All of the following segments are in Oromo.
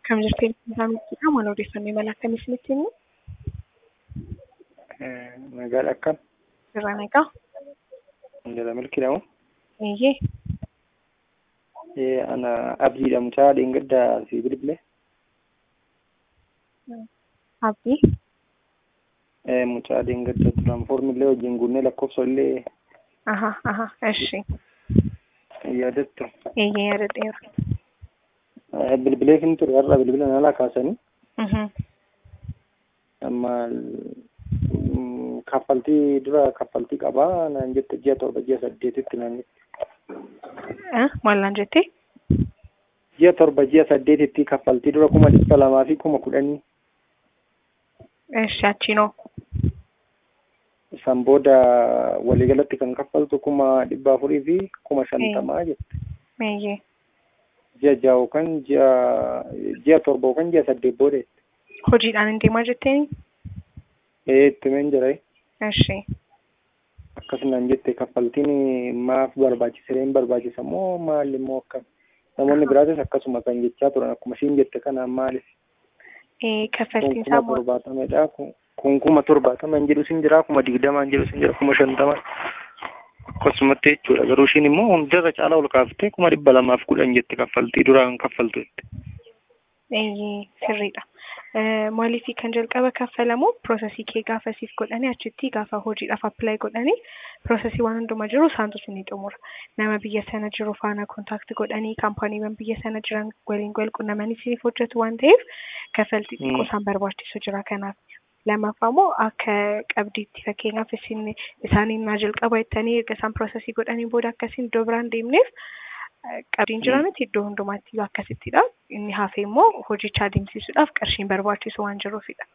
Kam jirtee isaa miidhagina maal odeeffannoo imala akkamii isinitti himu? Magaala akkam? Irraa nagaa? Jala milkiidhamu? Eeyyee. Ana abdiidha mucaa dheengaddaa si bilbile. Abdii? Mucaa dheengadda turan foormillee wajjin guunnee lakkoofsa illee Aha aha eshi. yaadattu. Eeyyee yaadadheera. Bilbilee fin ture har'a bilbila nalaa kaasanii Mhm. amma kaffaltii dura kaffaltii qabaa naan jette ji'a torba ji'a saddeetitti naan jette. Eh, Maal naan jettee? Ji'a torba ji'a saddeetitti kaffaltii dura kuma dhibba lamaa fi kuma kudhanii Eshi achiinoo. isaan booda waliigalatti kan kaffaltu kuma dhibba afurii fi kuma shantamaa jette. Eeyyee. Ji'a ja'a yookaan ji'a ji'a torba yookaan ji'a saddeet booda jette. Hojiidhaan hin deemaa jetteeni? Ee itti meen jira Eshi. akkasumaan jette kaffaltiin maaf barbaachisa hin barbaachisa moo maal immoo akkam namoonni biraatis akkasuma kan jechaa turan akkuma ishiin jette kanaan maaliif Eh, kun kaffaltiin kuma isaa moo- torbaatamedha kun kun kuma torbaatama hin jedhu sin jira kuma digdama hin jedhu sin jira kuma shantama akkasumatti jechuudha garuu ishiin immoo hundarra caalaa ol kaaftee kuma dhibba lamaaf kudhan jette kaffaltii duraan kaffaltu jette. Eeyyee sirriidha. Eh, Maaliif kan jalqaba kaffalamu piroosesii kee gaafa siif godhanii achitti gaafa hojiidhaaf appilaayi godhanii piroosesii waan hunduma jiru isaantu ni xumura. Nama biyya sana jiru faana kontaakti godhanii kaampaaniiwwan biyya sana jiran waliin wal qunnamanii siif hojjetu waan ta'eef kaffaltii Mm. xiqqoo isaan barbaachisu jira kanaaf. Lammaffaa immoo akka qabdiitti fakkeenyaaf isin isaaniin naa jalqaba jettanii erga isaan piroosesii godhanii booda akkasiin iddoo biraan deemneef eh, qabdiin jira miti iddoo hundumaatti akkasittidha. Inni hafe immoo hojicha adeemsisuudhaaf qarshiin barbaachisu waan jiruufidha.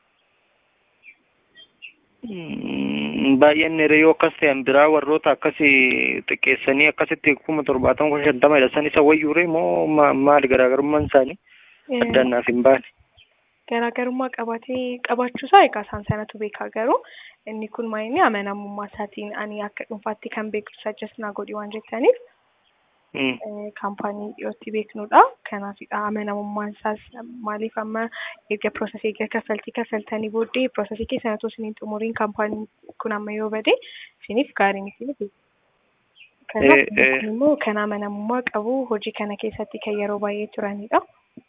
Mm, baay'een yoo akkas ta'an biraa warroota akkasii xiqqeessanii akkasitti kuma torbaatama kuma shantama hidhasan isa wayyuure moo ma- maali garaagarummaan isaanii addaan naaf hin baane. Garaagarummaa qabaatee qabaachuusaa egaa isaan sanatu beekaa garuu inni kun maayini amanamummaa isaatiin ani akka dhuunfaatti kan beeku sajjas naa godhi waan jettaniif Mm. eh, kaampaanii dhiyootti beeknudha. Kanaafidha amanamummaan isaas maaliif amma erga piroosesii erga kaffaltii kaffaltanii booddee piroosesii keessan otoo isiniin xumuriin kaampaaniin kun amma yoo bade isiniif gaarii miti miti. Kanaaf Eh, eh. kun immoo kan amanamummaa qabu hojii kana keessatti kan yeroo baay'ee turanidha.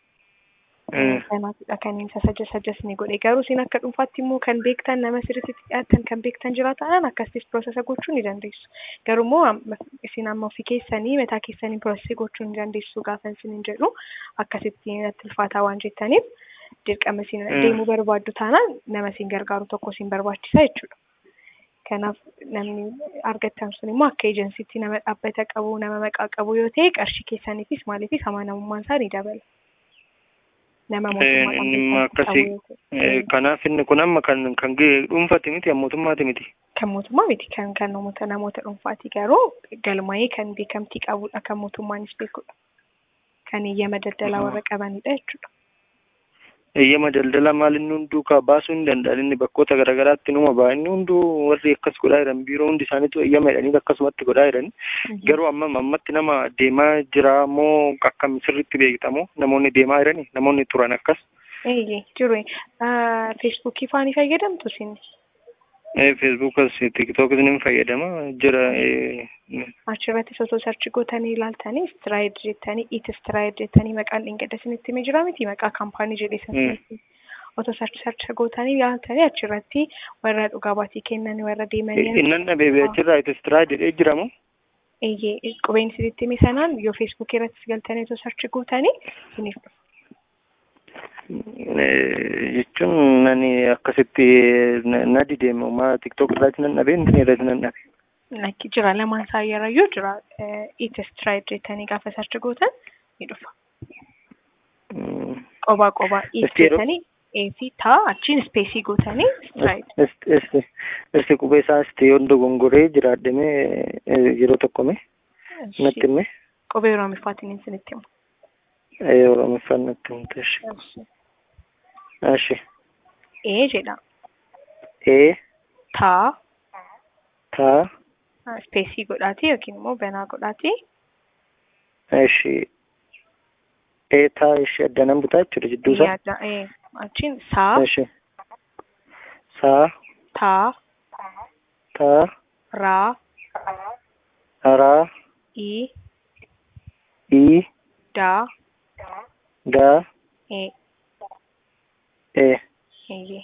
Mm. Kanaafidha kan inni sajja sajjas ni godhe garuu isin akka dhuunfaatti immoo kan beektan nama sirriitti dhiyaatan kan beektan jiraatan akkasitti piroosesa gochuu ni dandeessu. Garuu immoo amma- isin amma ofii keessanii mataa keessanii piroosesii gochuu ni dandeessu gaafa isin hin jedhu akkasitti natti ulfaataa waan jettaniif dirqama isin Mm. deemuu barbaaddu taanaan nama isin gargaaru tokko isin barbaachisa jechuudha. Kanaaf namni argattan sun immoo akka ejensiitti nama dhaabbata qabu nama maqaa qabu yoo ta'e qarshii keessaniifis maaliifis amanamummaan isaa ni dabala. Nama Eh, mootummaadhaan inni immoo beekamtii akkasii qabu yoo ta'e. eh, kanaaf inni kun amma kan kan ga'e dhuunfaati miti kan mootummaati miti. kan mootummaa miti kan kan namoota namoota dhuunfaati garuu galmaa'ee kan beekamtii qabudha kan mootummaanis beekudha kan eeyyama daldalaa warra qabanidha jechuudha. Eeyyama daldala maal inni hunduu ka baasuu hin danda'an inni bakkoota garaagaraatti numa ba'a inni hunduu warri akkas godhaa jiran biiroo hundi isaaniitu eeyyama jedhanii akkasumatti godhaa jiran garuu amma ammatti nama deemaa jira moo akkam sirriitti beektamoo namoonni deemaa jirani namoonni turan akkas. Eeyyee jiru feesbuukii faanii fayyadamtu isin feesbuukas tiktookis ni fayyadama jira eh, achirratti osoo sarchi gootanii ilaaltanii istiraayid jettanii it istiraayid jettanii maqaan dhingada isinitti himee jira miti maqaa kaampaanii jedhee sanatti otoo sarchi sarchi gootanii ilaaltanii achirratti warra dhugaa baatii kennan warra deemanii innan dhabeebe achirraa itti istiraa jedhee jiramu. Eeyyee qubeen isinitti hime sanaan yoo feesbuukii irrattis galtanii osoo sarchi gootanii isiniif dhufa. Eh, jechuun nani akkasitti na- na dideemu ma tiktook irratti nan dhabe inni irratti nan dhabe. Lakki jira lamaan isaa yeroo jira it stride jettanii gaafa sarchi gootan ni dhufa. Mm. Qobaa qobaa it Isti yeroo- jettanii ee fi taa achiin ispeesii gootanii stride. Est- est- Esti qubee isaa esti yoon dogongoree jiraadhame eh, yeroo tokkome natti hime Qubee Oromooffaatiin isinitti himu. Eh, oromoffaan natti himte ashi ashi Ee jedha ee taa taa ispeesii godhaatii yookiin immoo banaa godhaatii ashi eetaa ishee addanan butaa jechuudha jidduu isaa. yaada ee achiin saa Ishee saa taa taa raa raa ii ii daa daa ee ee. eeyyee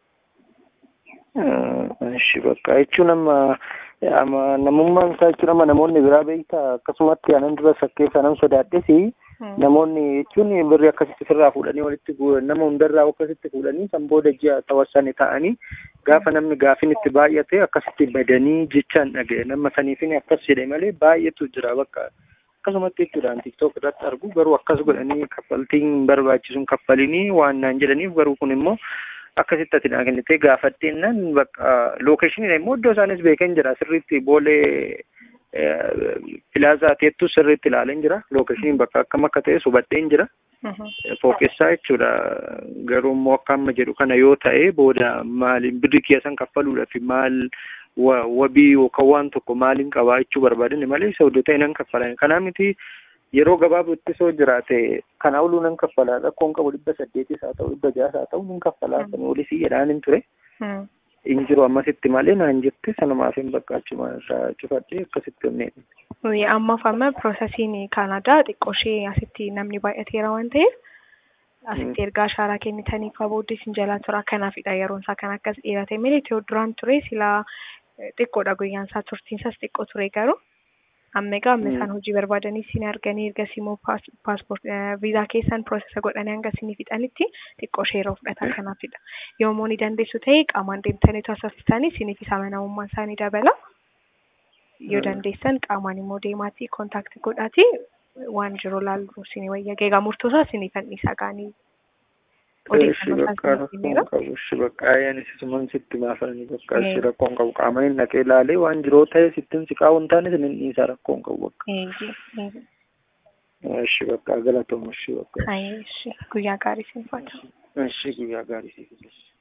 Ishi bakka jechuun amma amma namummaan isaa jechuun amma namoonni biraa beektaa akkasumatti anan dura sakkeessa nan sodaadhesi namoonni jechuun birri akkasitti sirraa fuudhanii walitti guuran nama hundarraa akkasitti fuudhanii san booda ji'a tawassani ta'anii gaafa namni gaafin itti baay'ate akkasitti badanii jechaan dhaga'e nama saniifin akkas jedhe malee baay'eetu jira bakka akkasumatti jechuudhaan tiktook irratti argu garuu akkas godhanii kaffaltiin barbaachisuun kaffalinii waan naan jedhaniif garuu kun immoo akkasitti ati naa kennitee gaafadheennan bakka lookeeshiniidha immoo iddoo isaanis beekan jira sirriitti boolee pilaasaa teettu sirriitti ilaaleen jira lookeeshiniin bakka akkam akka ta'e hubadheen jira fooqessaa jechuudha garuu immoo akka amma jedhu kana yoo ta'e booda maaliin birri keessan kaffaluudhaaf maal wabii yookaan waan tokko maaliin qabaa jechuu barbaadan malee isa iddoo ta'e nan kaffalan kanaa miti yeroo gabaabutti soo jiraate kana oluu nan kaffalaa rakkoon qabu dhibba saddeetis haa ta'u dhibba jaas haa ta'u nan kaffalaa kan olisii jedhaan hin ture hin jiru ammasitti malee naan jette sanumaaf hin bakka achuma irraa cufadhee akkasitti onneen. Ammaaf amma piroosesiin Kaanaadaa xiqqoo ishee asitti namni baay'ateera waan ta'eef asitti ergaa ashaaraa kennitanii fa'aa booddee isin jalaa tura kanaafidha yeroon isaa kan akkas dheerate malee itoo duraan ture silaa xiqqoodha guyyaan isaa turtiin isaas xiqqoo ture garuu amma egaa amma isaan hojii barbaadanii isin arganii erga immoo paaspoort viizaa keessan piroosesa godhanii hanga isinii fixanitti xiqqoo ishee yeroo fudhata kanaafidha. Yommuu ni dandeessu ta'e qaamaan deemtanii taasifamtanii isiniif isa amanamummaan isaanii dabala. Yoo dandeessan qaamaan immoo deemaatii kontaakti godhaatii waan jiru laallu isinii wayya egaa murtoosaa isinii fannisaa gaanii odeeffannoo qabu bakka ayyaan isisuman sitti maafanii bakka ishi rakkoon qabu qaamaniin dhaqee ilaalee waan jiroo ta'e sittin siqaa waan taane sinin dhiisaa rakkoon qabu bakka. Ishi bakka galatooma ishi bakka. Guyyaa gaarii siin faata. Ishi guyyaa gaarii siin